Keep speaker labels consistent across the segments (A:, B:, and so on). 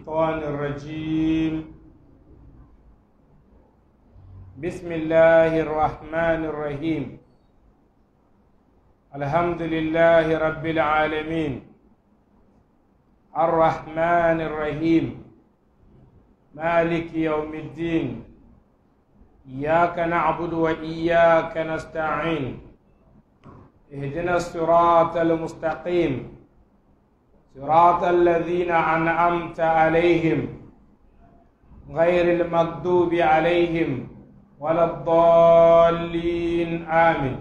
A: الشيطان الرجيم بسم الله الرحمن الرحيم الحمد لله رب العالمين الرحمن الرحيم مالك يوم الدين إياك نعبد وإياك نستعين اهدنا الصراط المستقيم صراط الذين أنعمت عليهم غير المغضوب عليهم ولا الضالين آمين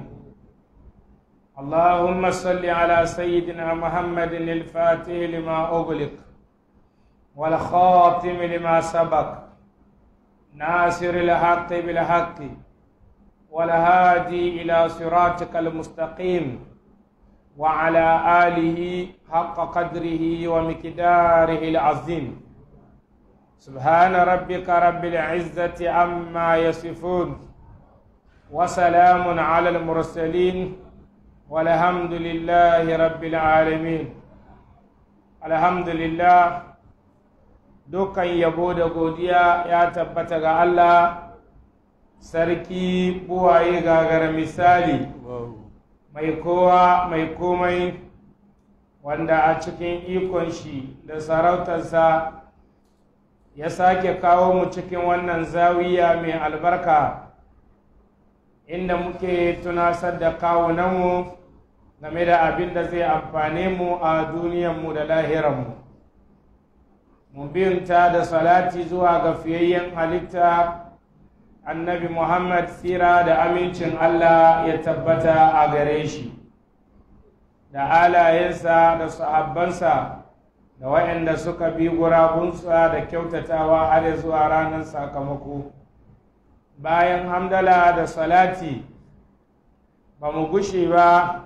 A: اللهم صل على سيدنا محمد الفاتح لما أغلق والخاتم لما سبق ناصر الحق بالحق والهادي إلى صراطك المستقيم وعلى آله حق قدره ومقداره العظيم سبحان ربك رب العزة عما يصفون وسلام على المرسلين والحمد لله رب العالمين الحمد لله dukkan yabo da godiya ya tabbata ga Allah sarki buwaye gagara misali mai kowa mai komai wanda a cikin ikon shi da sarautarsa ya sake kawo mu cikin wannan zawiya mai albarka inda muke tunasar da kawunanmu game da abin da zai amfane mu a duniyanmu da lahiranmu mu binta da salati zuwa ga fiyayyen halitta annabi muhammad tsira da amincin allah ya tabbata a gare shi da alayensa da sahabbansa da waɗanda suka bi gurabunsa da kyautatawa har zuwa ranar sakamako bayan hamdala da salati ba mu gushe ba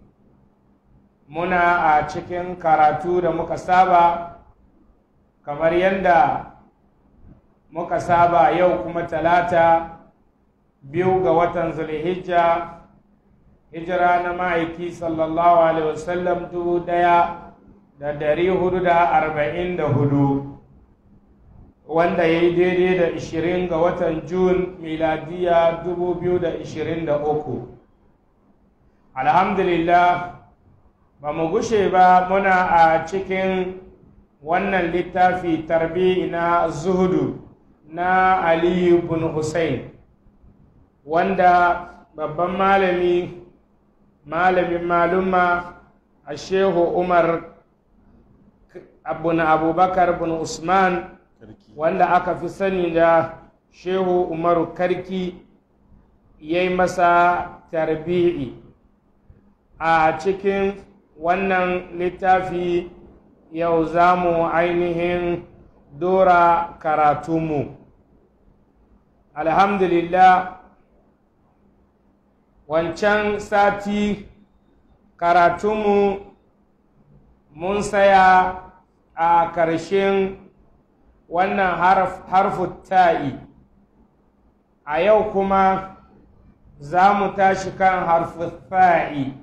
A: muna a cikin karatu da muka saba kamar yadda muka saba yau kuma talata biyu ga watan zulhijja hijira na ma'aiki sallallahu alaihi wasallam dubu daya da dari hudu da arba'in da hudu wanda ya yi daidai da ishirin ga watan jun miladiya dubu biyu da ishirin da uku alhamdulillah ba mu gushe ba muna a cikin wannan littafi tarbi na zuhudu na aliyu bin hussein wanda babban malami malamin maluma a shehu umar abun abubakar bin usman wanda aka fi sani da shehu umaru karki ya yi masa tarbi'i a cikin wannan littafi yau za mu ainihin dora karatunmu alhamdulillah wancan sati karatunmu mun saya a ƙarshen wannan harfu ta'i a yau kuma za mu tashi kan harfu fa'i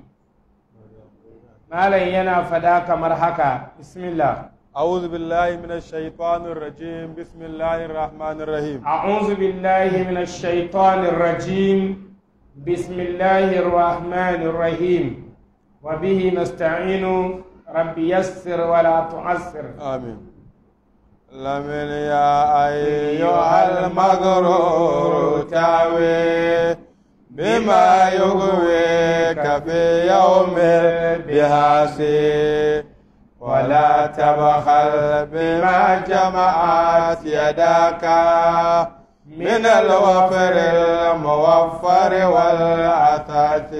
A: malam yana fada kamar haka bismillah
B: أعوذ بالله من الشيطان الرجيم بسم الله الرحمن الرحيم
A: أعوذ بالله من الشيطان الرجيم بسم الله الرحمن الرحيم وبه نستعين رب يسر ولا تعسر
B: آمين لمن يا أيها المغرور تاوي بما يغويك في يوم بهاسي ولا تبخل بما جمعت يداك من الوفر الموفر والعثاث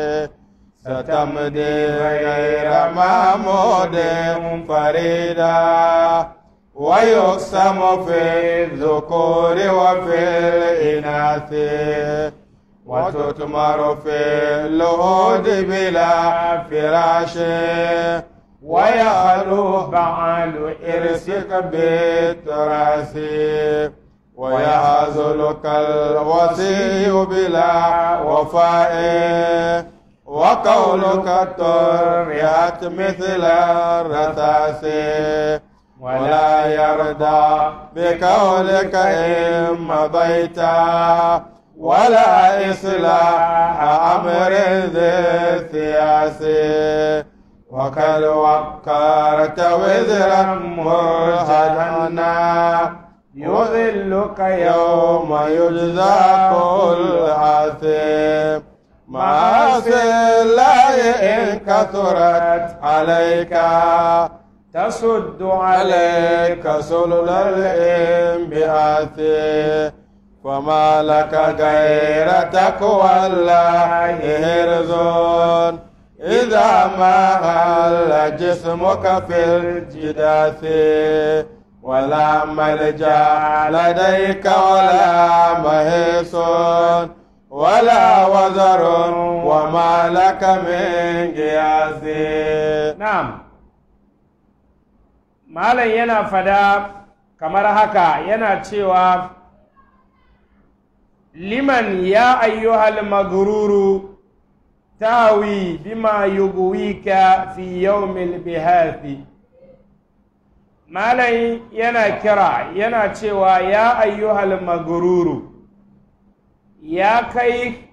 B: ستمضي غير محمود فريدا ويقسم في الذكور وفي الإناث وتتمر في اللهود بلا فراش ويخلو بعل إرسك بالتراث ويهزلك الوصي بلا وفاء وقولك التريات مثل الرتاس ولا يرضى بقولك إن مضيت ولا إصلاح أمر ذي الثياس وقد وقرت وزرا مرهدنا
A: يذلك
B: يوم يجزى كل عاثم معاصي الله إن كثرت عليك
A: تصد
B: عليك سلل الانبعاث وما لك غير تقوى الله هرز إذا ما هل جسمك في الجداث ولا ملجا لديك ولا مهيس ولا وزر وما لك من قياس
A: na'am malam yana fada kamar haka yana cewa liman ya ayyuhal magruru tawi bima yughwika fi yawmil bihathi malam yana kira yana cewa ya ayyuhal magruru ya kai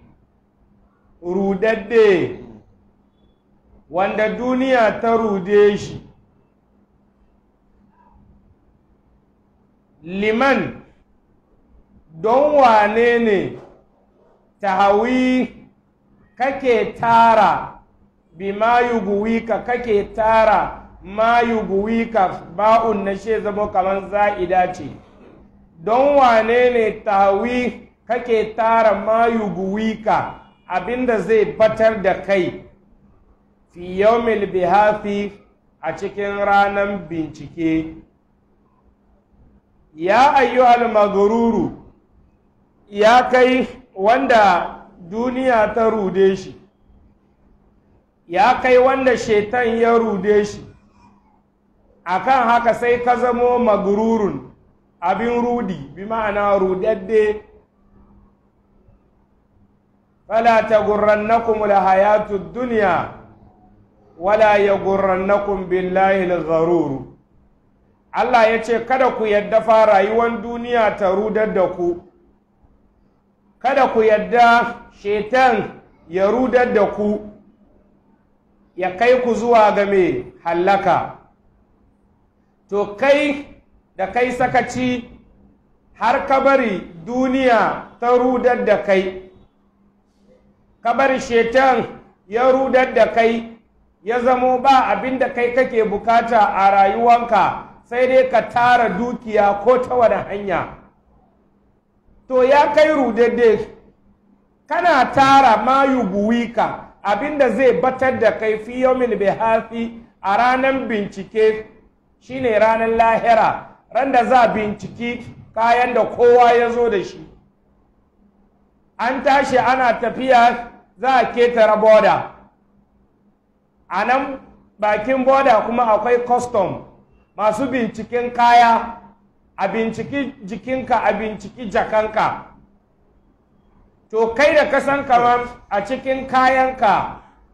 A: rudadde wanda duniya ta rude shi liman don wane ne tahawi kake tara bi ma yuguwika kake tara ma yuguwika ba'un na she zama kamar za'ida ce don wane ne tahawi kake tara ma yuguwika abinda zai batar da kai fi yawmil bihafi a cikin ranar bincike ya ayyuhal magruru ya kai wanda duniya ta rude shi ya kai wanda shetan ya rude shi akan haka sai ka zamo magrurun abin rudi bi ma'ana rudadde fala tagurrannakum alhayatud dunya wala yagurrannakum billahi al-gharur Allah ya ce kada ku yadda fa rayuwar duniya ta rudar da ku kada ku yadda shetan ya rudar da ku ya kai ku zuwa ga mai hallaka to kai da kai sakaci har ka bari duniya ta rudar da kai ka bari shetan ya rudar da kai ya zamo ba abin da kai kake bukata a rayuwanka sai dai ka tara dukiya ko ta wani hanya to ya kai rudadde kana tara ma yuguwika abinda zai batar da kai fi yawmin bihafi a ranar bincike shine ranar lahira ran da za binciki kayan da kowa ya zo da shi an tashi ana tafiya za a ketare boda a nan bakin boda kuma akwai custom masu binciken kaya a binciki jikinka a binciki jakanka to kai da kasan kamar a cikin kayanka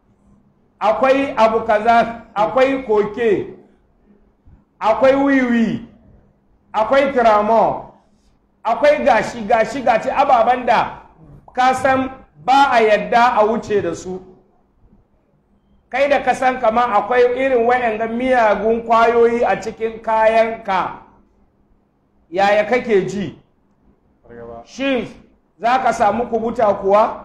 A: akwai abu kaza akwai koke akwai wiwi akwai tramo akwai gashi gashi gashi ababen da kasan ba a yadda a wuce da su kai da kasan kama akwai irin waɗanda miyagun kwayoyi a cikin kayanka yaya kake ji shin za ka samu kubuta kuwa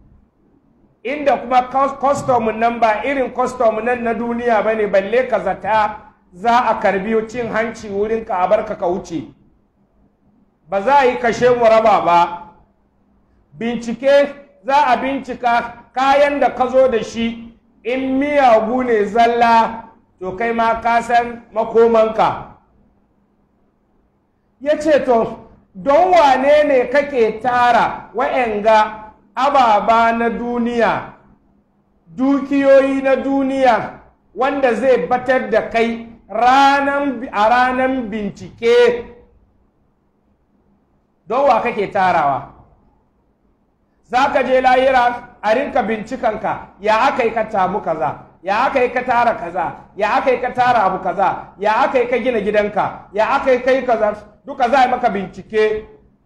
A: inda kuma kwastom nan ba irin kwastom nan na duniya ba ne balle ka zata za a karbi cin hanci wurinka a barka ka wuce ba za a yi kashe mu raba ba bincike za a bincika kayan da ka zo da shi in miyagu ne zalla to kai ma ka san makomanka ya ce to don wane ne kake tara wa'yanga ababa na duniya dukiyoyi na duniya wanda zai batar da kai a ranan bincike don wa kake tarawa za ka je layira a rinka bincikanka ya aka yi ka tamu kaza ya aka yi ka tara kaza ya aka yi ka tara abu kaza ya aka yi ka gina gidanka ya aka yi ka yi kaza duka za a yi maka bincike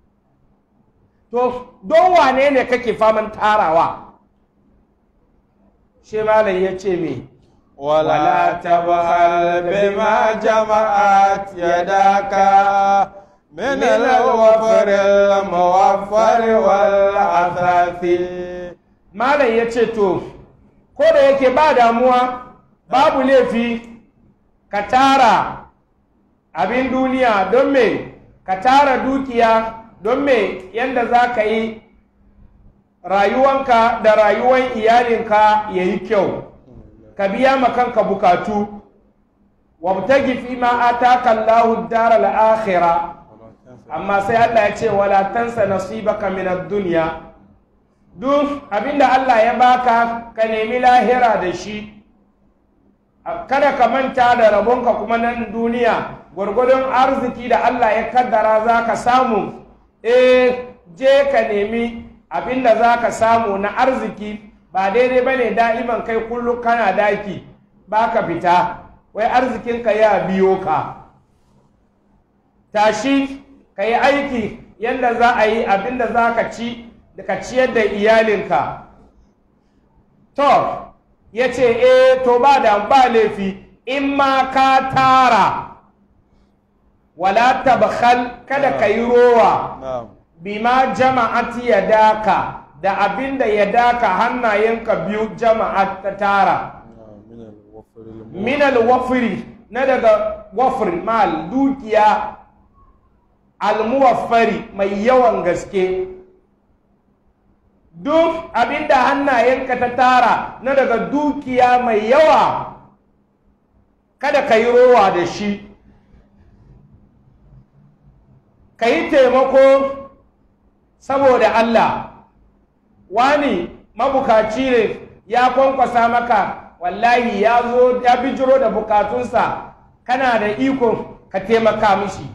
A: to don wane ne kake faman tarawa shi malam ya ce me
B: ولا تبخل بما جمعت يداك من الوفر الموفر والعثاث
A: malam ya ce to ko da yake ba damuwa babu laifi ka tara abin duniya don me ka tara dukiya don me yadda za ka yi rayuwanka da rayuwan iyalinka ya yi kyau ka biya ma kanka bukatu wabtagi fi ma ataka Allahu daral akhirah amma sai Allah ya ce wala tansa nasibaka min ad-dunya duk abinda Allah ya baka ka nemi lahira da shi kada ka manta da rabonka kuma nan duniya gwargwadon arziki da Allah ya kaddara za ka samu eh je ka nemi abinda za ka samu na arziki ba daidai ba ne da'iman kai kullum kana daki ba ka fita wai arzikinka ya biyo ka tashi ka yi aiki yadda za a yi abinda za ka ci da ka ciyar da iyalinka to ya ce e to ba da ba laifi in ma ka tara wala tabkhal kada ka yi rowa
B: نعم
A: bima jama'ati ya daka da abinda ya daka hannayenka biyu jama'a ta tara
B: من الوفر الموفر
A: minal wafiri na daga wafir mal dukiya almuwaffari mai yawan gaske duk abinda hannayenka ta tara na daga dukiya mai yawa kada ka yi rowa da shi ka yi taimako saboda Allah wani mabukaci ne ya kwankwasa maka wallahi ya zo ya bijiro da bukatunsa kana da iko ka taimaka mishi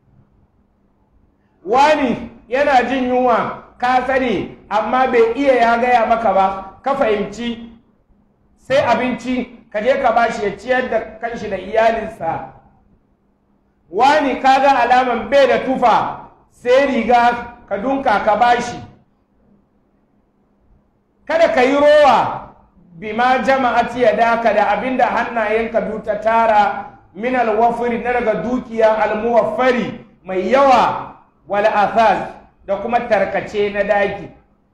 A: wani yana jin yunwa ka sani amma bai iya ya gaya maka ba ka fahimci sai abinci ka je ka bashi ya ciyar da kanshi da iyalinsa wani kaga alaman bai da tufa sai riga ka dunka ka bashi kada ka yi rowa bima jama'ati ya daka da abinda hannayenka duta tara min alwafiri na daga dukiya almuwaffari mai yawa wal athaz da kuma tarkace na daki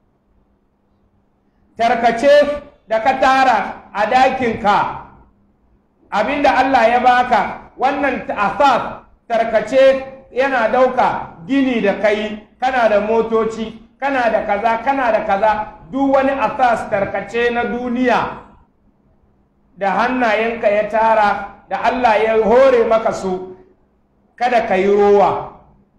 A: tarkace da ka tara a dakinka abinda Allah ya baka wannan athaz tarkace yana dauka gini da kai kana da motoci kana da kaza kana da kaza duk wani asas tarkace na duniya da hannayenka ya tara da Allah ya hore maka su kada ka yi rowa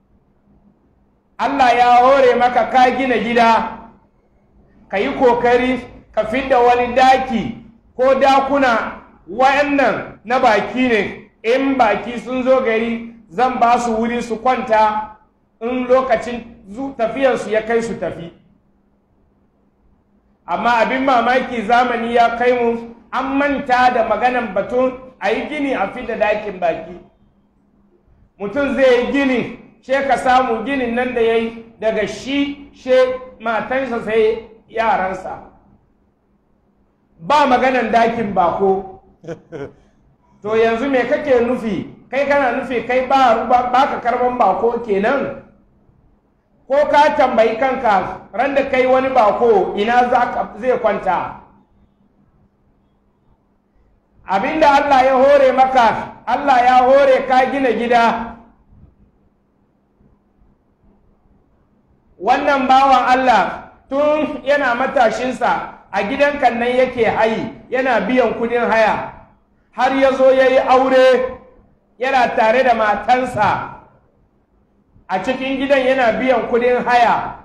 A: Allah ya hore maka ka gina gida ka yi kokari ka fidda wani daki ko dakuna wayannan na baki ne in baki sun zo gari zan ba su wuri su kwanta in lokacin tafiyarsu ya kai su tafi amma abin mamaki zamani ya kai mu an manta da maganan batun a yi gini a fi da dakin baki mutum zai yi gini she ka samu ginin nan da ya yi daga shi she matansa sai yaransa ba maganan dakin bako to yanzu me kake nufi kai kana nufi kai ba ka karban bako kenan ko ka tambayi kanka ran da kai wani bako ina zai kwanta abinda Allah ya hore maka Allah ya hore ka gina gida wannan bawan Allah tun yana matashinsa a gidan nan yake hayi yana biyan kudin haya har ya zo ya yi aure yana tare da matansa a cikin gidan yana biyan kudin haya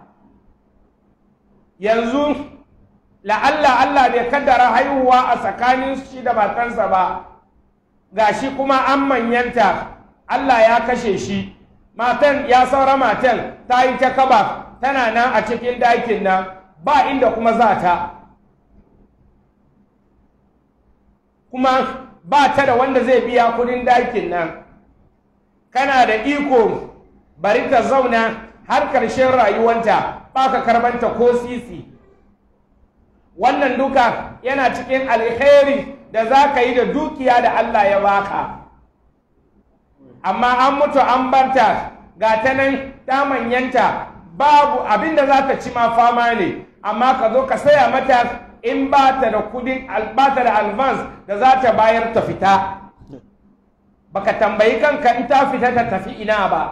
A: yanzu la'alla Allah bai kaddara haihuwa a tsakanin shi da matansa ba ga shi kuma an manyanta Allah ya kashe shi matan ya saura matan ta yi ta kaba tana nan a cikin dakin nan ba inda kuma za ta kuma ba ta da wanda zai biya kudin dakin nan kana da iko bari ta zauna har ƙarshen rayuwanta ba ka karbanta ko sisi wannan duka yana cikin alheri da za ka yi da dukiya da Allah ya baka amma an mutu an barta ga ta nan ta manyanta babu abin da za ta ci ma fama ne amma ka zo ka saya mata in ba ta da kudin ba ta da advance da za ta bayar ta fita baka tambayi kanka in ta fita ta tafi ina ba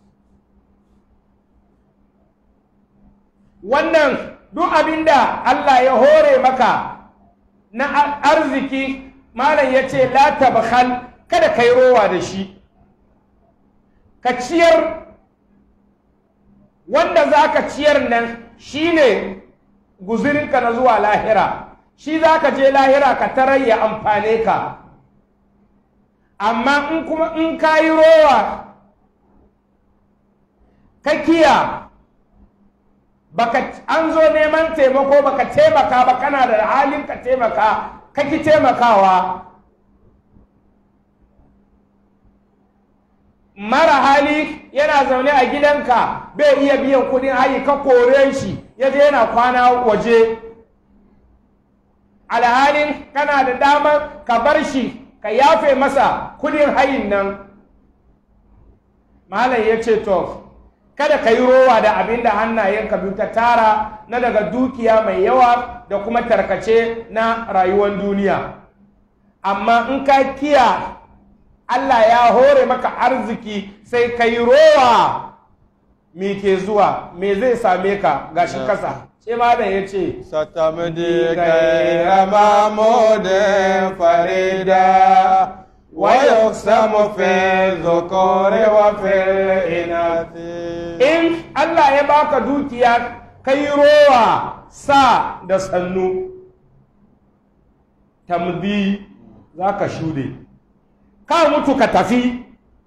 A: wannan duk abin da Allah ya hore maka na arziki malam ya ce la tabkhal kada kai rowa da shi ka ciyar wanda za ka ciyar nan shine guzurinka na zuwa lahira shi za ka je lahira ka tarar ya amfane ka amma in kuma in ka yi rowa ka kiya baka an zo neman taimako baka taimaka ba kana da halin ka taimaka ka ki taimakawa mara hali yana zaune a gidanka bai iya biyan kudin hayi ka kore shi ya je yana kwana waje alhalin kana da damar ka bar shi ka yafe masa kudin hayin nan malam ya ce to kada ka yi rowa da abin da hannayenka biyu ta tara na daga dukiya mai yawa da kuma tarkace na rayuwar duniya amma in ka kiya Allah ya hore maka arziki sai ka yi rowa me ke zuwa me zai same ka gashi kasa sai malam ya ce
B: ستمدي غير محمود فريدا ويقسم في الذكور وفي الإناث
A: in Allah ya baka dukiya ka yi rowa sa da sannu tamdi za ka shude ka mutu ka tafi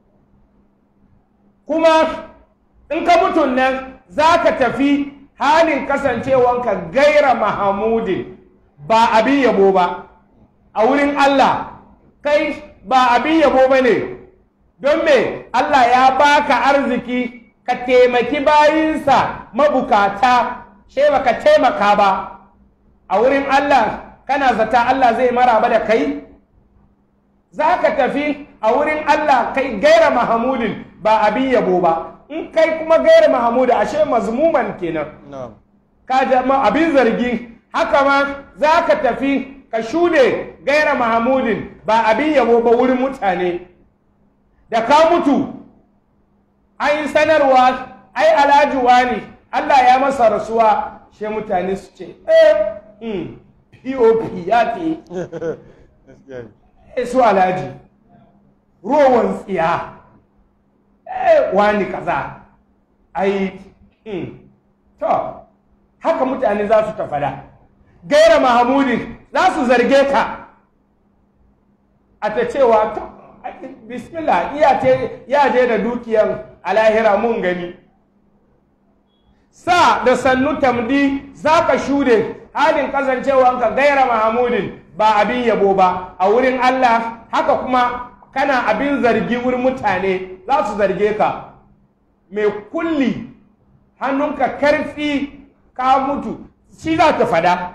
A: kuma in ka mutun nan za ka tafi halin kasancewanka gaira mahamudin ba abin yabo ba a wurin Allah kai ba abin yabo ba ne don me Allah ya baka arziki ka taimaki bayinsa mabukata she baka taimaka ba a wurin Allah kana zata Allah zai maraba da kai za ka tafi a wurin Allah kai gaira mahamudin ba abin yabo ba in kai kuma gaira mahamudu ashe mazmuman kenan
B: نعم
A: ka jama abin zargi haka ma za ka tafi ka shude gaira mahamudin ba abin yabo ba wurin mutane da ka mutu an yi sanarwa ai alhaji wani Allah ya masa rasuwa shi mutane su ce eh hmm, pop ya ke eh, su alhaji rowan tsiya eh wani kaza ai hmm, to haka mutane za su ta fada gaira mahamudin za su zarge ka a ta cewa to ai, bismillah iya ce ya je da dukiyar alahira mun gani sa da sannu tamdi za ka shude halin kasancewanka gaira mahamudin ba abin yabo ba a wurin Allah haka kuma kana abin zargi wurin mutane za su zarge ka mai kulli hannunka karfi ka mutu shi za ta fada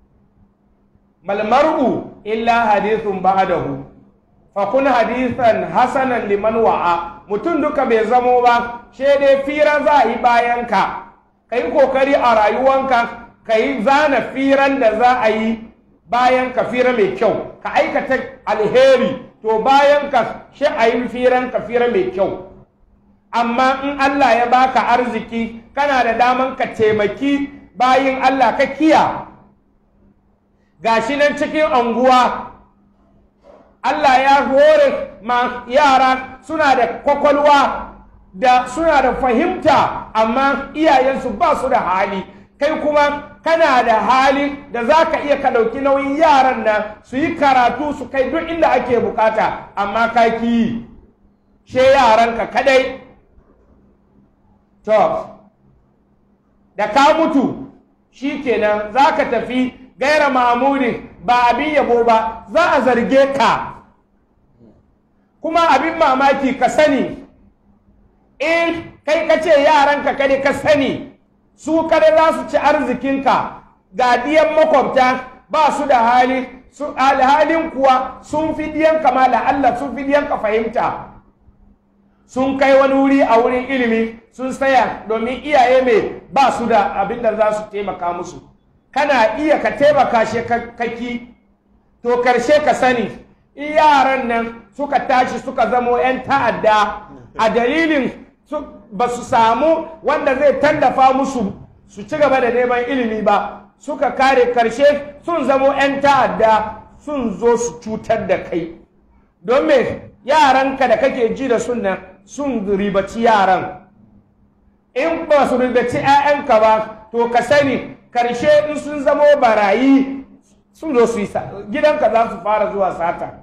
A: malmar'u illa hadithun ba'dahu fa kun hadithan hasanan liman wa'a mutum duka bai zamo ba she dai fira za a yi bayan ka ka yi kokari a rayuwanka ka yi zana firan da za a yi bayan ka fira mai kyau ka aikata alheri to bayan ka shi a yi firan ka fira mai kyau amma in Allah ya baka arziki kana da daman ka taimaki bayin Allah ka kiya gashi nan cikin anguwa Allah ya hore ma yara suna da kwakwalwa da suna da fahimta amma iyayensu ba su da hali kai kuma kana da hali da za ka iya ka ɗauki nauyin yaran nan su yi karatu su kai duk inda ake bukata amma ka ki yi she yaranka kadai to da ka mutu shi kenan za ka tafi gaira mamudin ba abin yabo ba za a zarge ka kuma abin mamaki ka sani in kai ka ce yaranka kada ka sani su kada za su ci arzikinka ga diyan makwabta ba su da hali su alhalin kuwa sun fi diyanka ma Allah sun fi diyanka fahimta sun kai wani wuri a wurin ilimi sun saya domin iyaye mai ba su da abin da za su taimaka musu kana iya ka taimaka shi kaki to karshe ka sani in yaran nan suka tashi suka zamo 'yan ta'adda a dalilin ba su samu wanda zai tallafa musu su ci gaba da neman ilimi ba suka kare karshe sun zamo 'yan ta'adda sun zo su cutar da kai don me yaranka da kake ji da sunna sun ribaci yaran in ba su ribaci 'ya'yanka ba to ka sani karshe in sun zamo barayi sun zo su yi gidanka za su fara zuwa sata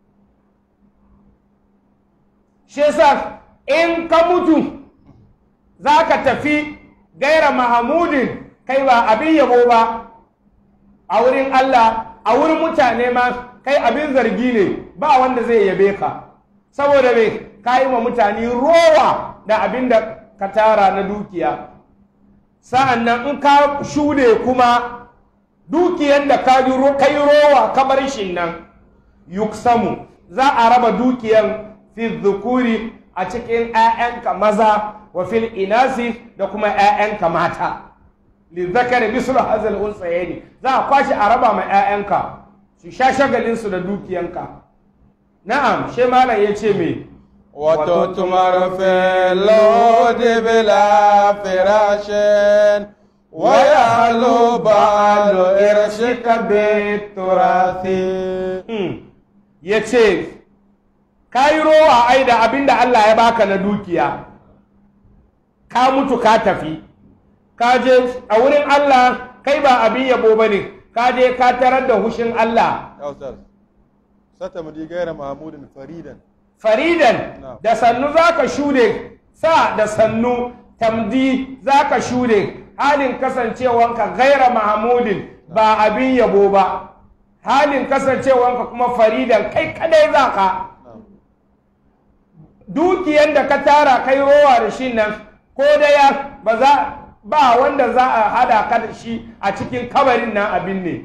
A: shi yasa in ka mutu za ka tafi gaira mahamudin kai ba abin yabo ba a wurin Allah a wurin mutane ma kai abin zargi ne ba wanda zai yabe ka saboda me ka yi wa mutane rowa da abin da ka tara na dukiya sa'an nan in ka shude kuma dukiyan da ka yi rowa kamar shi nan yuksamu za a raba dukiyan fi zukuri a cikin 'ya'yanka maza wa fil inasi da kuma 'ya'yanka mata lizzakar mislu hazal unsayeni za a kwashi a raba ma 'ya'yanka su sha shagalinsu da dukiyanka na'am she malam ya ce me
B: وتتمر في اللود بلا فراش ويعلو بعل إرشك بالتراث
A: ya ce ka yi rowa ai da abin da Allah ya baka na dukiya ka mutu ka tafi ka je a wurin Allah kai ba abin yabo ba ne ka je ka tarar da hushin Allah
B: يا أستاذ ستمضي غير محمود فريدا
A: faridan
B: Na'am.
A: da sannu za ka shude sa da sannu tamdi za ka shude halin kasancewanka gaira mahamudin ba abin yabo ba halin kasancewanka kuma faridan kai kadai za ka
B: نعم
A: dukiyan da ka tara kai rowa da shi nan ko daya ba za ba wanda za a hada ka da shi a cikin kabarin nan abin ne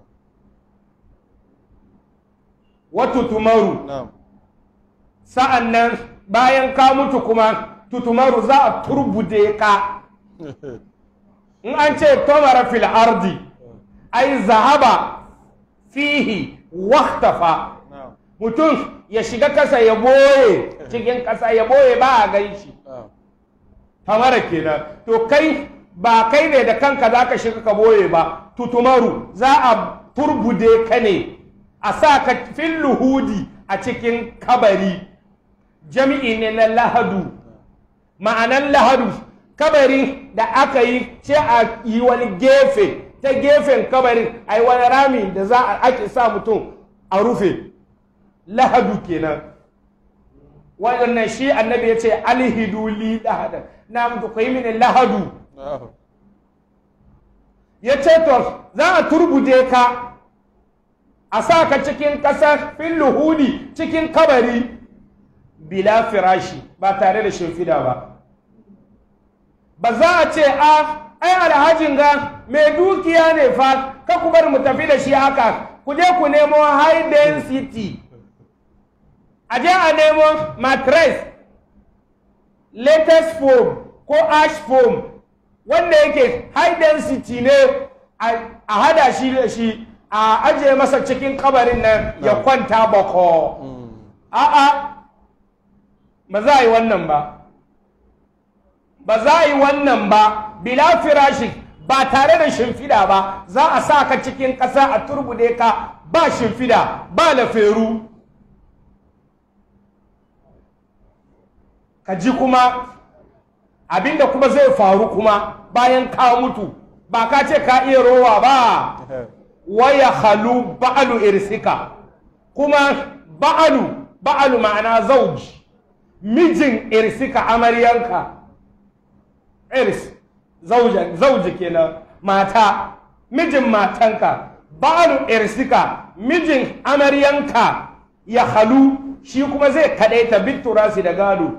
A: watu tumaru
B: نعم
A: sa'an nan bayan ka mutu kuma tutumaru za a turbude ka in an ce tomara fil ardi ai zahaba fihi waktafa
B: نعم
A: mutum ya shiga kasa ya boye cikin kasa ya boye ba a gan shi
B: نعم
A: tamara kenan to kai ba kai ne da kanka za ka shiga ka boye ba tutumaru za a turbude ka ne a sa ka fil luhudi a cikin kabari jami'i ne na lahadu ma'anan lahadu kabari da aka yi ce a yi wani gefe ta gefen kabarin a yi wani rami da za a ake sa mutum a rufe lahadu kenan waɗannan shi annabi ya ce alhidu li lahada na mutu ku yi mini lahadu
B: نعم
A: ya ce to za a turbude ka a sa ka cikin ƙasar fil luhudi cikin kabari bila firashi ba tare da shimfida ba ba za a ce a ai alhajin ga mai dukiya ne fa ka ku bar mu tafi da shi haka ku je ku nemo high density a je a nemo mattress latest foam ko ash foam wanda yake high density ne a a hada shi da shi a ajiye masa cikin kabarin nan ya
B: Na'am.
A: kwanta bako a'a ba za a yi wannan ba ba za a yi wannan ba bila firashi ba tare da shimfida ba za a sa ka cikin ƙasa a turbude ka ba shimfida ba laferu ka ji kuma abinda kuma zai faru kuma bayan ka mutu ba ka ce ka iya rowa ba waya halu ba'alu irsika kuma ba'alu ba'alu ma'ana zauji mijin irsika amaryanka irs zauja zauji kenan mata mijin matanka ba'alu irsika mijin amaryanka ya halu shi kuma zai kadaita bitturasi da gado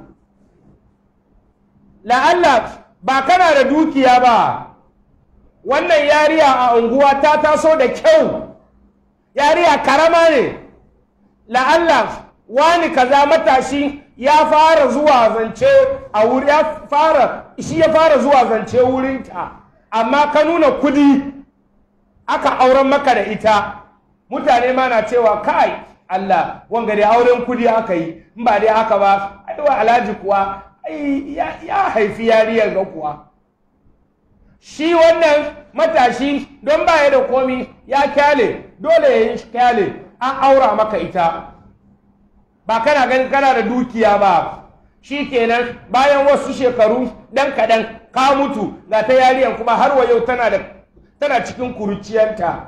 A: la'alla ba kana da dukiya ba wannan yariya a unguwa ta taso da kyau yariya karama ne la'alla wani kaza matashi ya fara zuwa zance a wuri ya fara shi ya fara zuwa zance wurinta amma ka nuna kudi aka auren maka da ita mutane ma na cewa kai Allah wanga dai auren kudi aka yi in ba dai haka ba aiwa alhaji kuwa ai ya, ya haifi yariyar ga kuwa shi wannan matashi don baya da komi ya kyale dole ya yi kyale an aura maka ita ba kana ganin kana da dukiya ba shi kenan bayan wasu shekaru dan kaɗan ka mutu ga ta yariyar kuma har wa yau tana da tana cikin kuruciyarta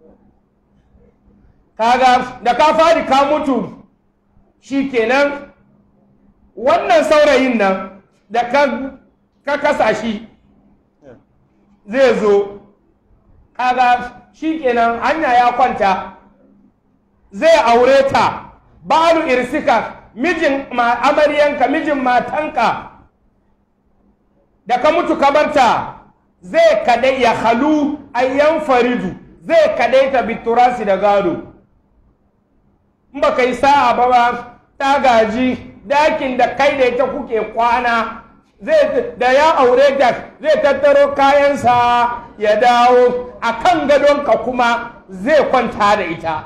A: kaga da ka fadi ka mutu shi kenan wannan saurayin nan da ka, ka kasa shi zai zo kaga shi kenan hanya ya kwanta zai aure ta balu irsika mijin ma amaryanka mijin matanka da ka mutu kabarta zai kadai ya halu ayyan faridu zai kadai ta biturasi da gado in ba kai sa'a ba ba ta gaji dakin da kai da ita kuke kwana zai da ya aure ta zai tattaro kayansa ya dawo a kan gadonka kuma zai kwanta da ita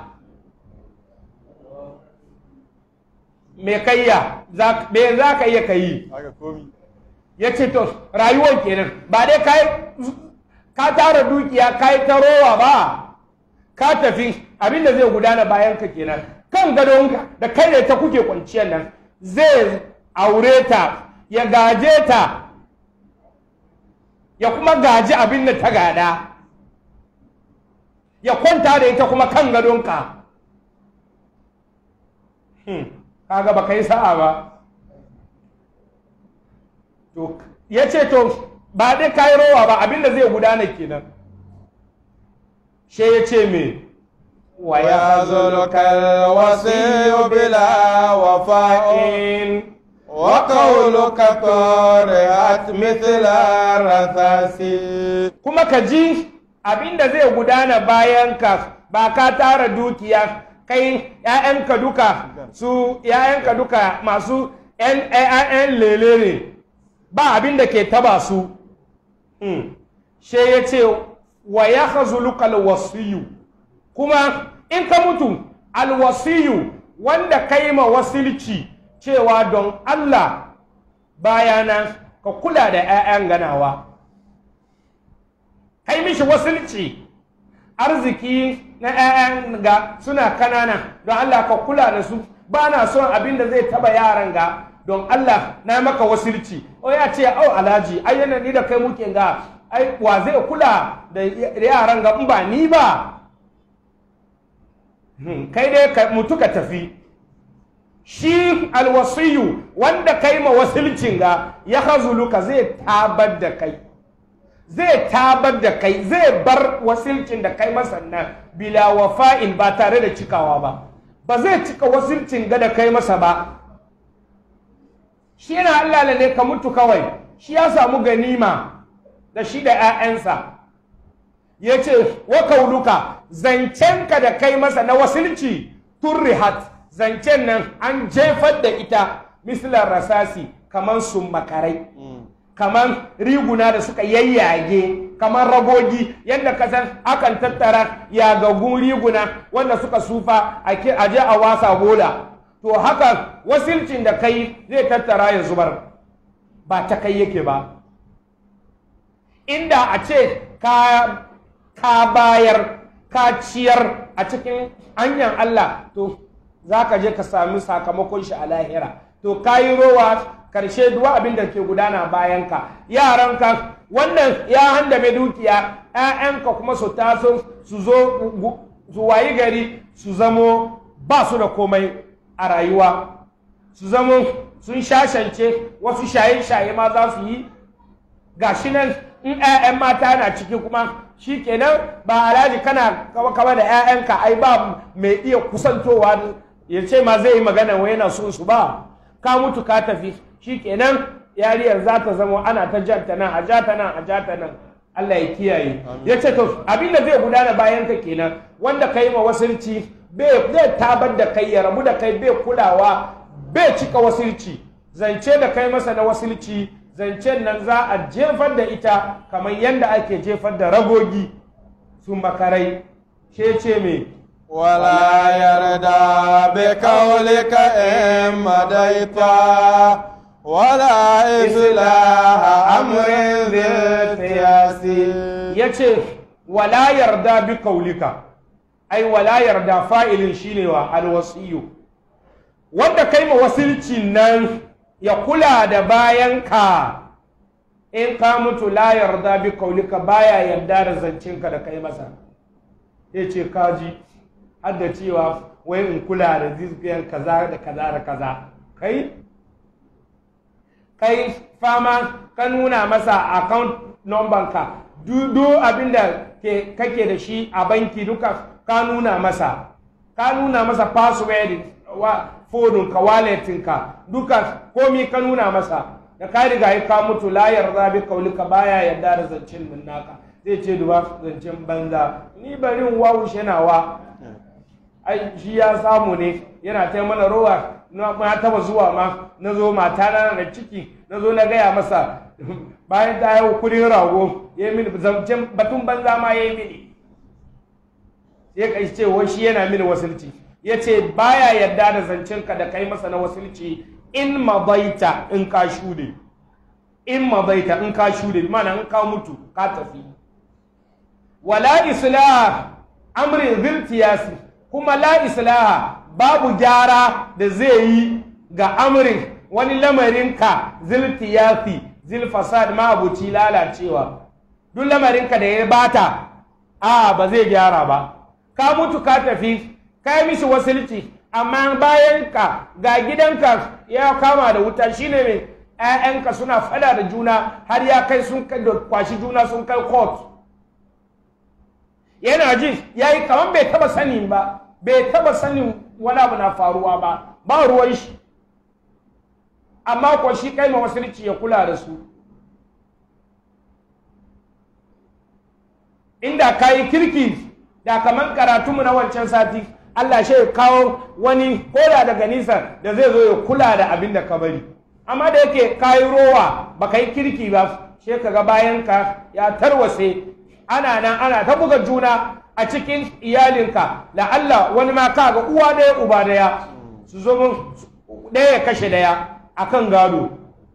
A: me kayya me za ka iya kayi
B: haka komi
A: ya ce to rayuwar kenan ba dai kai ka tara dukiya ka yi ta rowa ba ka tafi abinda zai gudana bayan ka kenan kan gadonka da kai da ta kuke kwanciyar nan zai aure ta ya gaje ta ya kuma gaji abin da ta gada ya kwanta da ita kuma kan gadonka hmm. kaga ba kai sa'a ba to ya ce to ba dai kayi rowa ba abinda zai gudana kenan she ya ce me wa ya
B: ويذلك الوصي بلا وفاء وقولك طارئت مثل الرثاس
A: kuma ka ji abinda zai gudana bayan ka ba ka tara dukiya kai ‘ya'yanka duka su ‘ya'yanka duka masu ‘yan lele ne ba abin da ke taba su she ya ce wa ya hazuluka alwasiyu kuma in ka mutu alwasiyu wanda ka yi ma wasilci cewa don Allah bayana ka kula da ‘ya'yan ganawa kai mishi wasilci arziki na 'ya'yan ga suna kanana don Allah ka kula da su ba na son abin da zai taba yaran ga don Allah na maka wasilci o ya ce au alhaji ai yana ni da kai muke ga ai wa zai kula da yaran ga in ba ni ba kai dai ka mutu ka tafi shi alwasiyu wanda kai ma wasilcin ga ya hazuluka zai tabar da kai zai tabar da kai zai bar wasilcin da kai masa nan bila wafa'in ba tare da cikawa ba ba zai cika wasilcin ga da kai masa ba shi yana Allah ne ka mutu kawai shi ya samu ganima da shi da 'ya'yansa ya ce wa kauluka zancenka da kai masa na wasilci turrihat zancen nan an jefar da ita mislar rasasi kamar sun makarai kamar riguna da suka yayyage kamar ragogi yadda kasan akan tattara yagagun riguna wanda suka sufa a je a wasa bola to haka wasilcin da kai zai tattara ya zubar ba ta kai yake ba inda a ce ka, ka bayar ka ciyar a cikin hanyar Allah to za ka je ka sami sakamakon shi a lahira to ka yi rowa karshe duwa abin da ke gudana bayanka yaranka wannan ya handame dukiya ‘ya'yanka kuma su taso su zo su wayi gari su zamo ba su da komai a rayuwa su zamo sun shashance wasu shaye-shaye ma za su yi gashi nan in ‘ya'yan mata na ciki kuma shi kenan ba alhaji kana kawa kawa da 'ya'yanka ai ba mai iya kusantowa ya ce ma zai yi magana wai yana so su ba ka mutu ka tafi shi kenan yariyar za ta zama ana ta jata nan a jata nan a jata nan Allah ya kiyaye ya ce to abin da zai gudana bayan ka kenan wanda ka yi ma wasilci zai tabar da kai ya rabu da kai bai kulawa bai cika wasilci zance da kai masa na wasilci zancen nan za a jefar da ita kamar yadda ake jefar da ragogi su makarai ce ce me
B: ولا يرضى بقولك إن مديت ولا إصلاح أمر ذي القياس
A: ya ce wala yarda bi kaulika ai wala yarda fa'ilin shine wa alwasiyu wanda kai ma wasilci nan ya kula da bayanka in ka mutu la yarda bi kaulika baya yarda da zancinka da kai masa ya ce kaji har da cewa wai in kula da zizgiyan kaza da kaza da kaza kai kai fama ka nuna masa account number ka duk abin da kake da shi a banki duka ka nuna masa ka nuna masa password wa fodin ka walletin ka duka komi ka nuna masa da ka riga ya ka mutu la yarda bi kaulika baya yarda da zancen min naka zai ce duba zancen banza ni bari in wawushe nawa ai shi ya samu ne yana ta mana rowa na taba zuwa ma na zo mata na da ciki na zo na gaya masa bayan ta yi kudin rago ya yi mini zancen batun banza ma ya yi mini ya kai ce wai shi yana mini wasilci ya ce baya yarda da zancen ka da kai masa na wasilci in mabaita in ka shude in mabaita in ka shude mana in ka mutu ka tafi wala islah amrin ziltiyasi kuma la islaha babu gyara da zai yi ga amrin wani lamarinka ziltiyasi zilfasad ma abuci lalacewa duk lamarinka da ya bata a ba zai gyara ba ka mutu ka tafi ka yi mishi wasilci amma bayan ka ga gidanka ya kama da wuta shine mai ‘ya'yanka suna fada da juna har ya kai sun kwashi juna sun kai court yana ji ya yi kamar bai taba sanin ba bai taba sanin wani abu na faruwa ba ba ruwan shi amma ko shi kai ma wasilci ya kula da su inda ka yi kirki da kamar karatunmu na wancan sati Allah shi ya kawo wani koda daga nisa da zai zo ya kula da abin da ka bari amma da yake ka yi rowa ba ka yi kirki ba shi ka ga bayanka ya tarwase ana nan ana ta buga juna a cikin iyalinka da Allah wani ma ka ga uwa ɗaya uba ɗaya su zo ɗaya ya kashe ɗaya a kan gado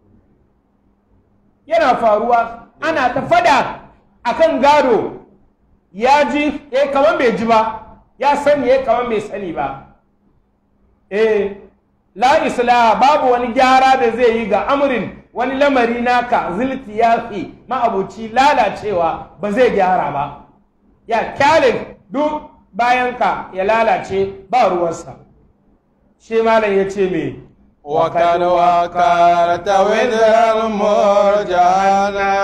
A: yana faruwa ana ta fada a kan gado ya ji eh kamar bai ji ba ya sani eh kamar bai sani ba eh la isla babu wani gyara da zai yi ga amurin wani lamari naka zilti ya fi ma'abuci lalacewa ba zai gyara ba ya kyale duk bayanka ya lalace ba ruwansa shi malam ya ce me
B: وقد وكرت وزر المرجانا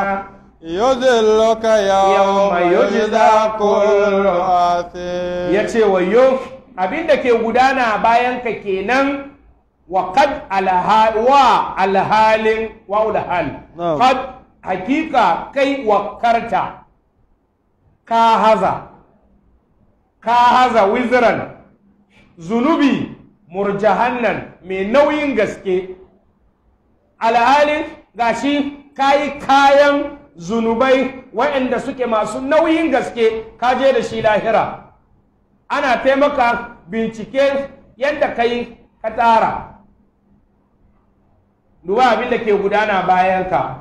B: يذلك يوم يجزى كل آثم
A: ya ce wayo abin da ke gudana bayanka kenan wa kad wa alhalin wa alhal
B: Na'am.
A: kad hakika kai wakarta ka haza ka haza wizran zunubi murjahannan mai nauyin gaske alhalin gashi kayi kayan zunubai waɗanda suke masu nauyin gaske ka je da shi lahira ana taimaka bincike yadda ka yi ka tara duba abin da ke gudana bayanka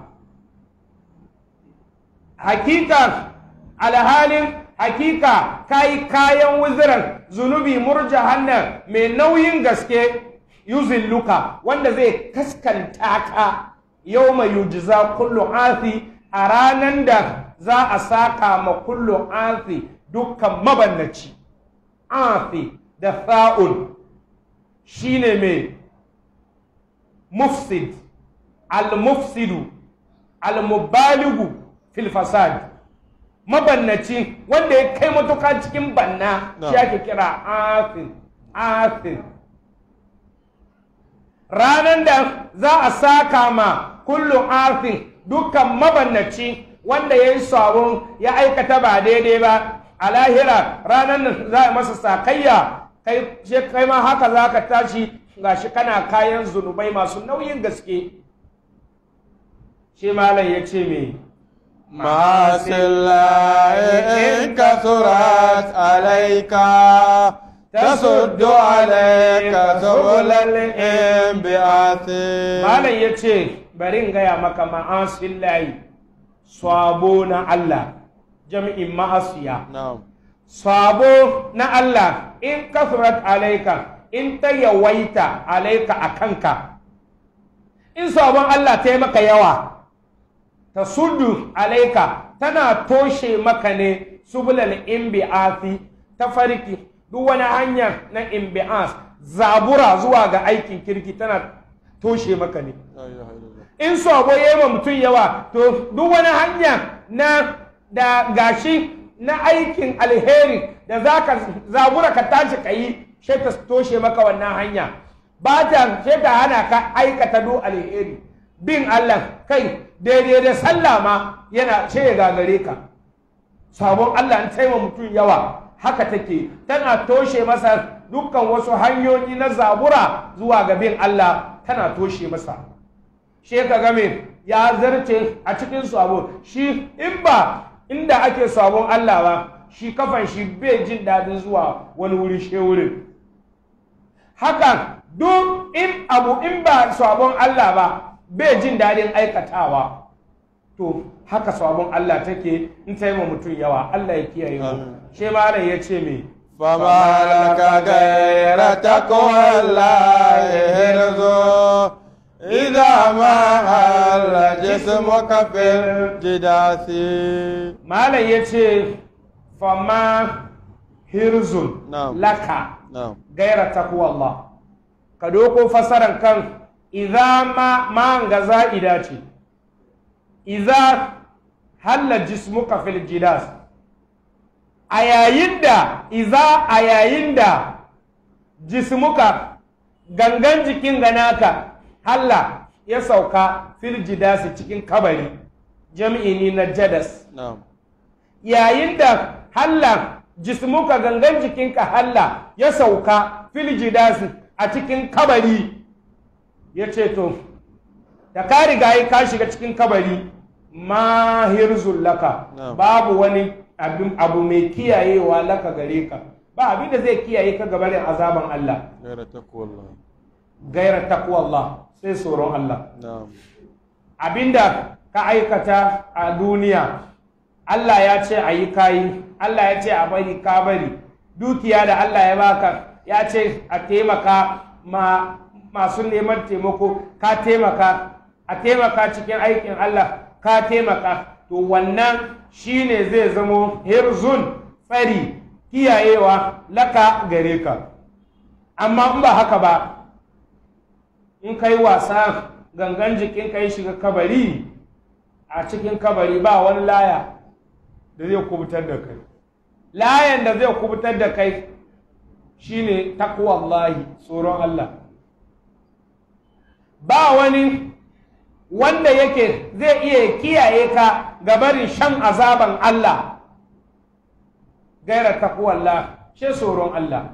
A: hakika alhalin hakika kayi kayan wuziran zunubi murja hannan mai nauyin gaske yuzilluka wanda zai kaskanta ka yau mai yujiza kullu asi a ranar da za a saka ma kullu asi dukkan mabannaci asi da fa'ul shine mai mufsid al-mufsidu al-mubaligu fil fasad mabannaci wanda ya kai matuka cikin banna
B: No.
A: shi ake kira afin afin ranar da za a saka ma kullum afin dukkan mabannaci wanda ya yi sabon ya aikata ba daidai ba a lahira ranar nan za a masa sakayya kai she- kai ma haka za ka tashi gashi kana kayan zunubai masu nauyin gaske shi malam ya ce me
B: معاصي الله إن كثرت عليك تسد عليك سبل الانبعاث
A: malam ya ce bari in gaya maka ma'asin layi sabo na Allah jami'in ma'asiya
B: نعم
A: sabo na Allah in kasurat alaika in ta yawaita alaika a kanka in sabon Allah ta yi maka yawa ta sudu alaika tana toshe maka ne subulal imbi'afi ta farki duk wani hanya na imbi'as zabura zuwa ga aikin kirki tana toshe maka ne
B: لا إله إلا الله
A: in sabo ya yi wa mutum yawa to duk wani hanya na da gashi na aikin alheri da za ka zabura ka tashi ka yi sai ta toshe maka wannan hanya ba ta sai ta hana ka aikata duk alheri bin Allah kai daidai da sallah ma yana sai ya gagare ka sabon Allah an taima mutum yawa haka take tana toshe masa dukkan wasu hanyoyi na zabura zuwa ga bin Allah tana toshe masa shi ka game ya zarce a cikin sabo shi in ba inda ake sabon Allah ba shi kafan shi bai jin daɗin zuwa wani wuri she wurin haka duk in abu in ba sabon Allah ba bai jin daɗin aikatawa to haka sabon Allah take in ta yi wa mutum yawa Allah ya kiyaye mu
B: Amin.
A: shi malam ya ce me
B: فما لك غير تقوى الله هرز إذا ما هل جسمك في الجداث
A: malam ya ce fama hirzun
B: Na'am.
A: laka
B: نعم
A: gaira takwa Allah ka doko fasaran kan idza ma ma ga za'ida ce idza halla jismuka fil jidas a yayin da idza a yayin da jismuka gangan jikin ganaka halla ya sauka fil jidasi cikin kabari jami'i ne na jadas
B: نعم
A: yayin da halla jismuka gangan jikinka halla ya sauka filjidasi a cikin kabari ya ce to da ka riga yi ka shiga cikin kabari mahirzun laka
B: Na'am.
A: babu wani abin- abu mai kiyayewa laka gare ka ba abin da zai kiyaye ka gabarin azaban Allah
B: غير تقوى الله
A: gaira takwa Allah sai tsoron Allah
B: نعم
A: abinda ka aikata a duniya Allah ya ce a yi kayi Allah ya ce a bari ka bari dukiya da Allah ya baka ya ce a taimaka ma masu neman taimako ka taimaka a taimaka cikin aikin Allah ka taimaka to wannan shine zai zamo hirzun tsari kiyayewa laka gare ka amma in ba haka ba in kai wasa gangan jikin ka ya shiga kabari a cikin kabari ba wani laya da zai kubutar da kai layan da zai kubutar da kai shine takwallahi tsoron Allah ba wani wanda yake zai iya kiyaye ka ga barin shan azaban Allah gaira takwallah shi tsoron Allah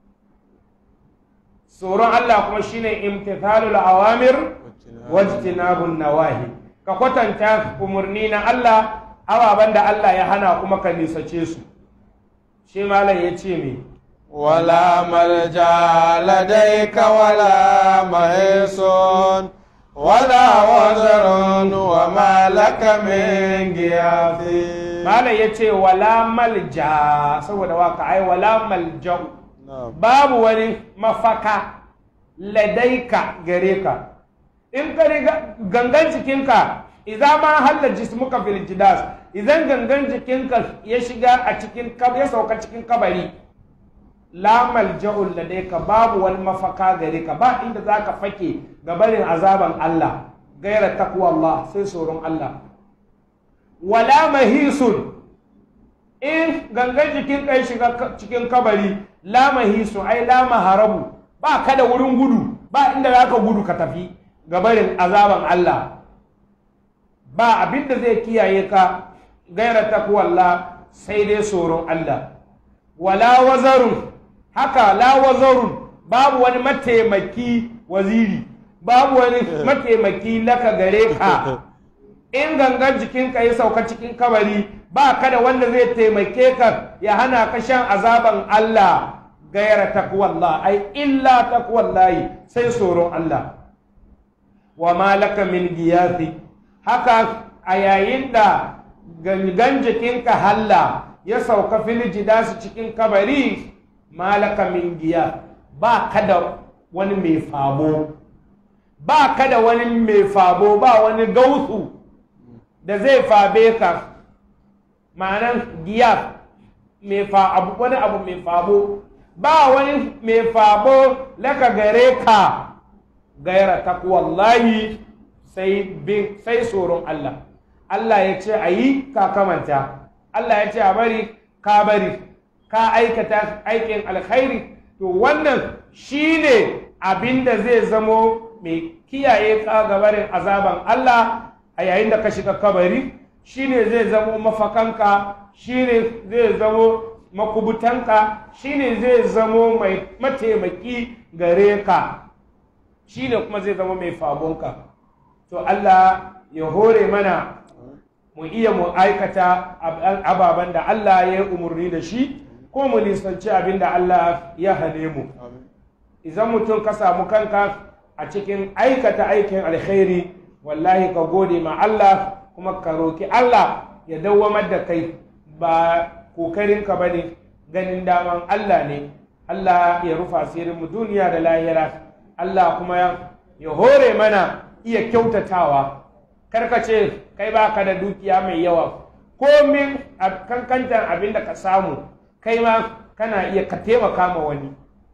A: tsoron Allah kuma shine imtithalul awamir wajtinabun nawahi ka kwatanta umarni na Allah ababen da Allah ya hana kuma ka nisace su shi malam ya ce me
B: ولا ملجا لديك ولا مهيص ولا وزر وما لك من غياث
A: malam ya ce wala malja saboda waka ai wala malja'u
B: نعم
A: babu wani mafaka ladaika gare ka in ka riga gangan jikinka idan ma halla jismuka fil jidas idan gangan jikinka ya shiga a cikin kab ya sauka cikin kabari la malja'u ladaika babu wani mafaka gare ka ba inda zaka fake ga barin azaban Allah gaira takwa Allah sai tsoron Allah wala mahisun in gangan jikin kai shiga ka- cikin kabari lama hisu ai lama harabu ba ka da wurin gudu ba inda za ka gudu ka tafi gabarin azaban Allah ba abin da zai kiyaye ka gaira takwalla sai dai tsoron Allah wala wazarun haka la wazarun babu wani mataimaki waziri babu wani mataimaki laka gare ka in gangan jikinka ya sauka cikin kabari ba ka da wanda zai taimake ka ya hana ka shan azaban Allah gaira takwallah ai illa takwallahi sai tsoron Allah wa malaka min giyathi haka a yayin da gangan jikinka halla ya sauka filiji su cikin kabari malaka min giya ba ka da wani mai fabo ba ka da wani mai fabo ba wani gausu da zai fabe ka ma'anan giya mai fa abu wani abu mai fabo ba wani mai fabo laka gare ka gaira takwallahi sai bin sai tsoron Allah Allah ya ce a yi ka kamanta Allah ya ce a bari ka bari ka aikata aikin alkhairi to wannan shine abin da zai zamo mai kiyaye ka gabarin azaban Allah a yayin da ka shiga kabari shine zai zamo mafakanka shine zai zamo makubutanka shine zai zamo mai mataimaki gare ka shine kuma zai zama mai fabonka to Allah ya hore mana mu iya mu aikata ababen da Allah ya yi umarni da shi ko mu nisanci abin da Allah ya hane mu idan mutum ka samu kanka a cikin aikata aikin alkhairi wallahi ka gode ma Allah kuma ka roki Allah ya dawwamar da kai ba kokarinka ba ne ganin daman Allah ne Allah ya rufa asirin mu duniya da lahira Allah kuma ya hore mana iya kyautatawa karka ce kai baka da dukiya mai yawa komin a kankantar abin da ka samu kai ma kana iya ka taimaka ma wani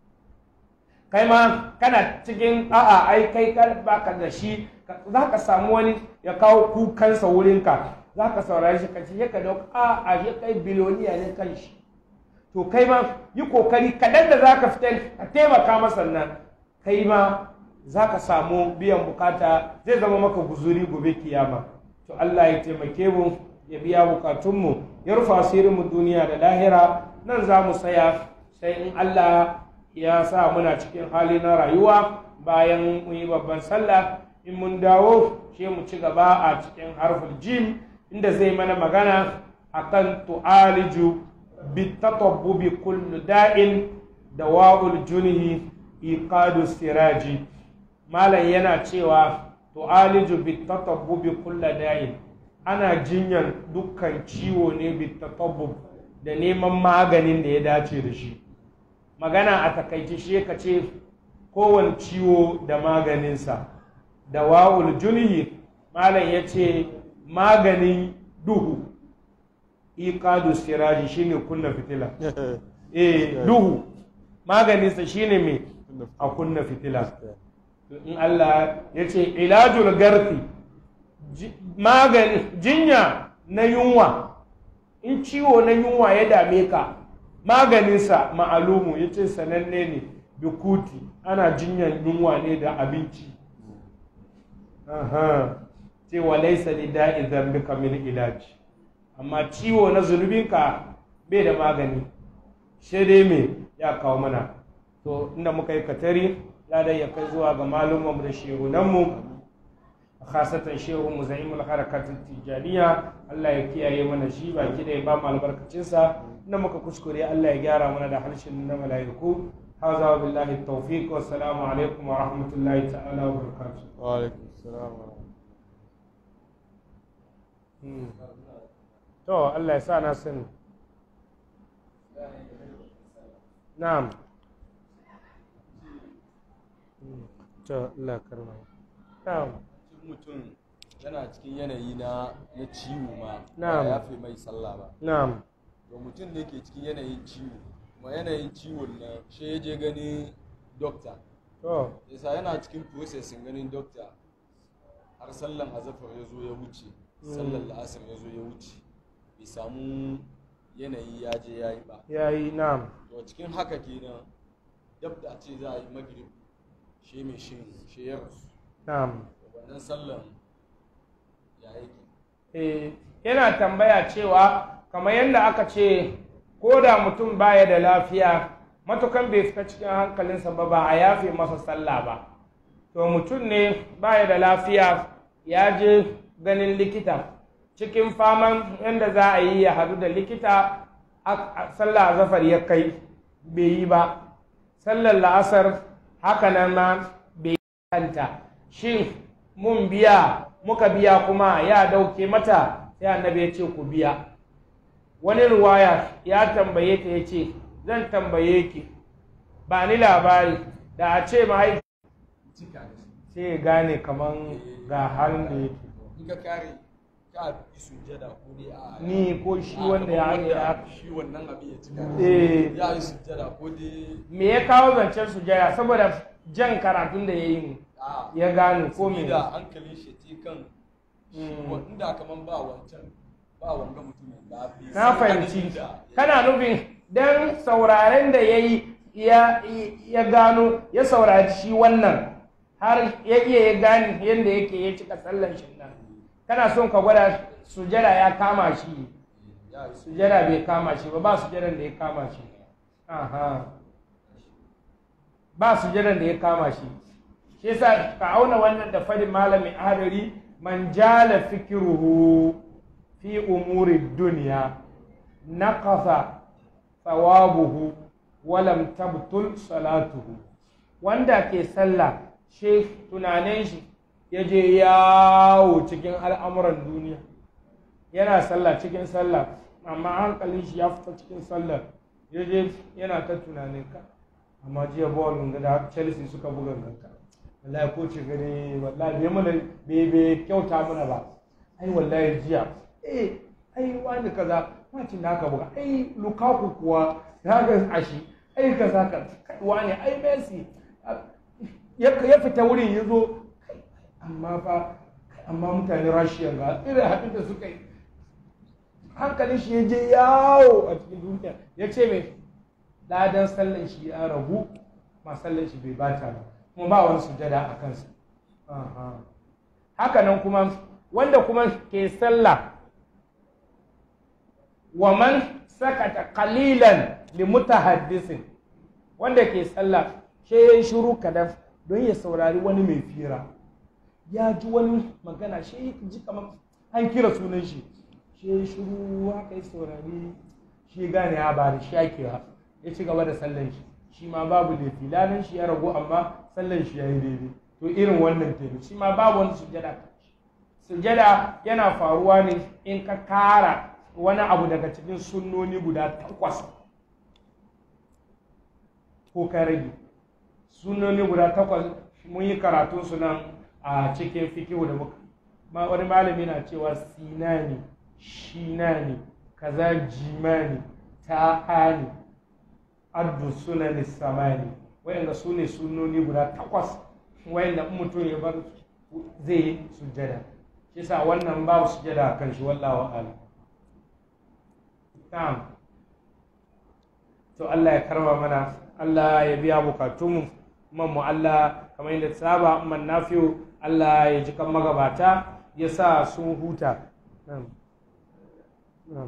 A: kai ma kana cikin a'a ai kai baka da shi za ka samu wani ya kawo kukansa wurinka za ka saurari shi ka ce ka dauka a a shi kai biloniya ne kan shi to kai ma yi kokari kaɗan da za ka fitar ka taimaka masa nan kai ma za ka samu biyan bukata zai zama maka guzuri gobe kiyama to Allah ya taimake mu ya biya bukatunmu ya rufa asirinmu duniya da lahira nan za mu tsaya sai in Allah ya sa muna cikin hali na rayuwa bayan mu yi babban sallah in mun dawo shi mu ci gaba a cikin harful jim inda zai mana magana akan tu'aliju bitatabbubi kullu da'in dawa'ul junhi iqadu siraji malam yana cewa tu'aliju bitatabbubi kullu da'in ana jinyan dukkan ciwo ne bitatabbub da neman maganin da ya dace da shi magana a takaice shi ka ce kowane ciwo da maganinsa da wa'ul junhi malam ya ce maganin duhu iqadu siraji shine kunna fitila eh duhu maganinsa shine me a kunna fitila in Allah ya ce ilajul garfi magani jinya na yunwa in ciwo na yunwa ya dame ka maganinsa ma'alumu ya ce sananne ne bikuti ana jinyan yunwa ne da abinci ce wa laisa li da'i zambika min ilaji amma ciwo na zunubinka bai da magani shi dai me ya kawo mana to inda muka yi katari ladan ya kai zuwa ga malumanmu da shehunanmu khasatan shehu mu za'imul harakatul tijaniya Allah ya kiyaye mana shi baki da ya ba mu albarkacinsa inda muka kuskure Allah ya gyara mana da harshen na mala'iku هذا وبالله التوفيق والسلام عليكم ورحمة الله تعالى وبركاته
B: وعليكم السلام ورحمة
A: to Allah ya sa na sani na'am to Allah karma na'am
C: mutum yana cikin yanayi na na ciwo ma
A: Na'am.
C: ba ya fi mai sallah ba
A: na'am
C: to mutum ne ke cikin yanayin ciwo kuma yanayin ciwon na shi ya je gani dokta
A: to
C: yasa yana cikin processin ganin dokta har sallan azafar ya zo ya wuce sallan la'asar ya zo ya wuce bai samu yanayi ya je ya yi ba
A: ya yi na'am
C: to cikin haka kenan dab da a ce za a yi magrib shi mai shi shi ya rasu
A: na'am
C: wannan sallan ya yake
A: Eh, yana tambaya cewa kamar yadda aka ce ko da mutum baya da lafiya matukan bai fita cikin hankalinsa ba ba a yafe masa sallah ba to mutum ne baya da lafiya ya je ganin likita cikin faman yadda za a yi ya hadu da likita a- a- sallah zafar ya kai bai yi ba sallar la'asar haka nan ma bai yi kanta shin mun biya muka biya kuma ya dauke mata sai annabi ya ce ku biya wani ruwaya ya tambaye ta ya ce zan tambaye ki ba ni labari da a ce mahaifi
C: cika da shi
A: sai ya gane kaman ga halin da yake
C: in ka kare ka yi sujjada ko dai a
A: ni ko shi
C: a
A: wanda ya
C: gaban
A: ya
C: shi wannan abin ya cika da
A: Eh.
C: shi ya yi sujjada ko dai
A: me ya kawo zancen sujaya saboda jan karatun da ya yi ne
C: a
A: ya gane ko me
C: da hankalin shi ce kan shi
A: Mm.
C: wa- inda kaman ba wancan ba wanga mutumin da bai
A: na
C: san
A: fahimci
C: adadin da-
A: kana nufin dan sauraren da ya yi ya ya gano ya saurari shi wannan har ya iya ya gane yadda yake ya cika sallan shi nan kana son ka gwada sujada ya kama shi
C: ya yi
A: sujada bai kama shi ba ba sujadan da ya kama shi aha ba sujadan da ya kama shi shi yasa ka auna wannan da fadin malamin adari man jala fikiruhu fi umuri dunya naqasa thawabuhu wa lam tabtul salatuhu wanda ke sallah shi tunanin shi ya je yawo cikin al'amuran duniya yana sallah cikin sallah amma hankalin shi ya fita cikin sallah ya je yana ta tunanin ka amma jiya ball da da Chelsea suka buga ganka wallahi ko ce gani wallahi bai mana bai bai kyauta mana ba ai wallahi jiya eh ai wani kaza macin da aka buga ai Lukaku kuwa ya ga ashi ai kaza ka kai, wani ai Messi ya ya fita wurin ya zo kai, amma fa amma mutane Russia ga irin haɗin da suka yi hankalin shi ya je yawo a cikin duniya ya ce mai ladan sallan shi ya ragu ma sallan shi bai bata ba kuma ba wani sujada a kansa Aha. haka nan kuma wanda kuma ke sallah wa man sakata qalilan li mutahaddisin wanda ke sallah shi ya shiru kadan don ya saurari wani mai fira ya ji wani magana shi ya ji kamar an kira sunan shi shi ya shiru haka ya saurari shi ya gane ya ba da shi ake ba ya ci gaba da sallan shi shi ma babu laifi ladan shi ya ragu amma sallan shi ya yi daidai to irin wannan kenan shi ma babu wani sujada sujada yana faruwa ne in ka kara wani abu daga cikin sunnoni guda takwas ko ka rage sunnoni guda takwas mun yi karatun su nan a cikin fikihu da muka ma wani malami na cewa sinani shinani kaza jimani ta'ani addu sunani samani wayanda su ne sunnoni guda takwas wayanda in mutum ya bar zai yi sujjada shi sa wannan babu sujjada a kan shi wallahu a'lam na'am to Allah ya karba mana Allah ya biya bukatunmu man mu Allah kamar yadda saba man nafiyu Allah ya ji kan magabata ya sa sun huta na'am na'am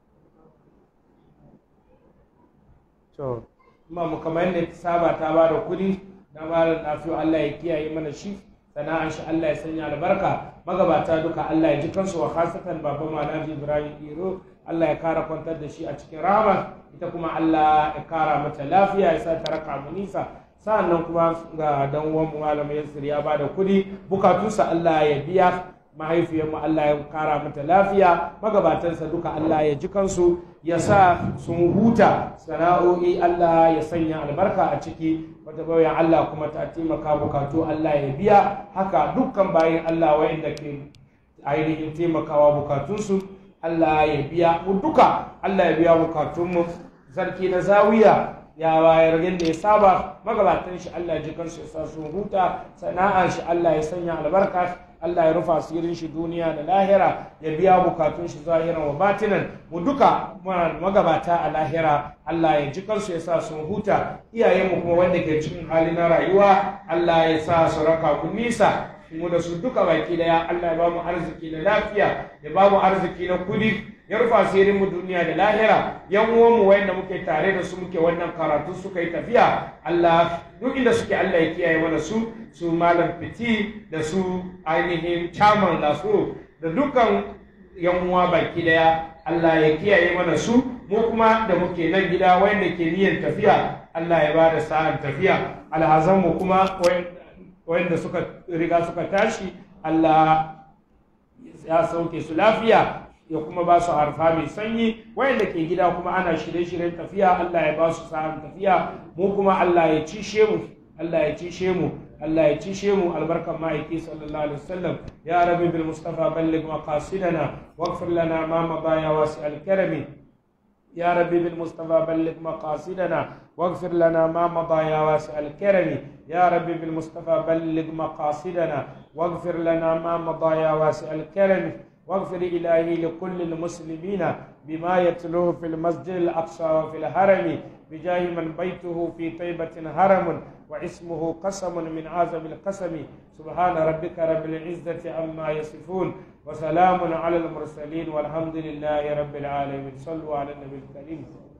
A: to ma mu kamar yadda saba ta ba da kuɗi na malam nafiyu Allah ya kiyaye mana shi sana'an shi Allah ya sanya albarka magabata duka Allah ya ji kansu wa khasatan baba malaji Ibrahim Iro Allah ya kara kwantar da shi a cikin rahama ita kuma Allah ya kara mata lafiya ya sa ta raka mu nisa sa'annan kuma ga dan uwan mu malam Yasir ya bada kuɗi bukatunsa Allah ya biya mahaifiyar mu Allah ya kara mata lafiya magabatansa duka Allah ya ji kansu ya sa sun huta sana'o'i Allah ya sanya albarka a ciki wata bayan Allah kuma ta taimaka bukatu Allah ya biya haka dukkan bayan Allah wa'inda ke ainihin taimakawa bukatunsu Allah ya biya mu duka Allah ya biya bukatunmu sarki na zawiya ya bayar yadda ya saba magabatan shi Allah ya ji kansu ya sa sun huta sana'ar shi Allah ya sanya albarka Allah ya rufa asirin shi duniya da lahira ya biya bukatun shi zahiran wa batinan mu duka muna magabata a lahira Allah ya ji kansu ya sa sun huta iyayenmu kuma wanda ke cikin hali na rayuwa Allah ya sa su raka ku nisa mu da su duka baki daya Allah ya ba mu arziki da lafiya ya ba mu arziki na kudi ya rufa asirin mu duniya da lahira yan uwan mu wayanda muke tare da su muke wannan karatu suka yi tafiya Allah duk inda suke Allah ya kiyaye mana su su malam fiti da su ainihin chairman da su da dukkan yan uwa baki daya Allah ya kiyaye mana su mu kuma da muke nan gida wayanda ke niyyar tafiya Allah ya ba da sa'an tafiya alhazan mu kuma wayanda suka riga suka tashi Allah ya sauke su lafiya ya kuma ba su harfa mai sanyi wayanda ke gida kuma ana shirye-shiryen tafiya Allah ya ba su sa'an tafiya mu kuma Allah ya cishe mu Allah ya cishe mu Allah ya cishe mu albarkan ma'aiki sallallahu alaihi wasallam ya rabbi bil mustafa balligh maqasidana waghfir lana ma madaya wasi al karami يا ربي بالمصطفى بلغ مقاصدنا واغفر لنا ما مضى يا واسع الكرم يا ربي بالمصطفى بلغ مقاصدنا واغفر لنا ما مضى يا واسع الكرم واغفر إلهي لكل المسلمين بما يتلوه في المسجد الأقصى وفي الحرم بجاه من بيته في طيبة هرم واسمه قسم من أعظم القسم سبحان ربك رب العزة عما يصفون وسلام على المرسلين والحمد لله رب العالمين صلوا على النبي الكريم